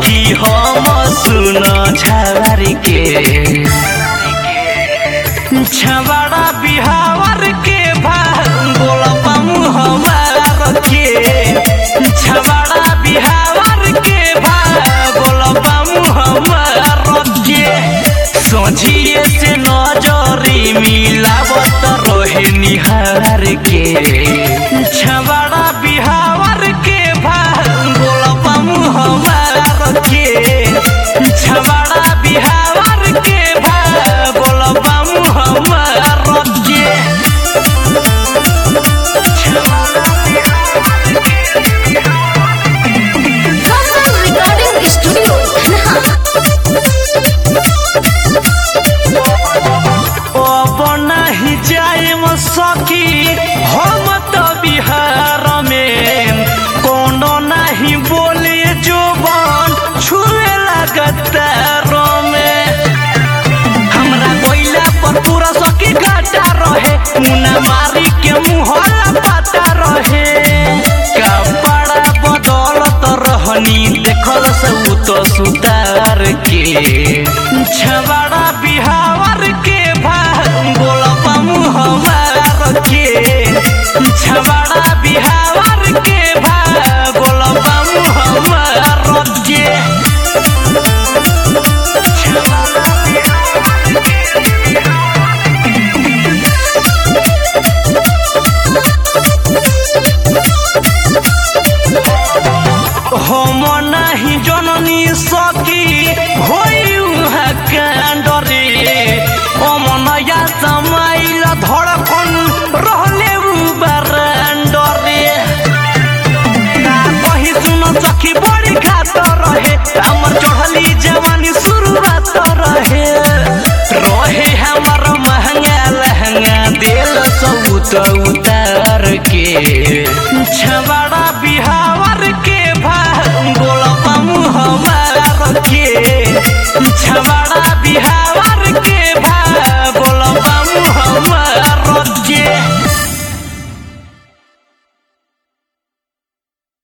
सखी हम सुन छावर के छबड़ा बिहावर के भांगोल पामू हमार के छबड़ा बिहावर के भांगोल पामू हमार के सोझिए से नजरी मिलावत रहे निहार के छबड़ा बिहावर के भांगोल पामू हमार के छबड़ा बिहावर के भांगोल पामू हमार के Hassan Recording Studio, अब नाही जाएम सकी हम तो बिहार में कोनो नहीं बोले जो बन छुए लगतार में हमरा कोइला पर पूरा सकी घाटा रहे मुना मारी के मुहला पाता रहे कपड़ा बदलत रहनी देखल से उ तो सुतार के छबड़ा बिहावर के भांगोल पामू हमार के छबड़ा बिहावर के भांगोल पामू हमार के हम नहीं जननी सकी होई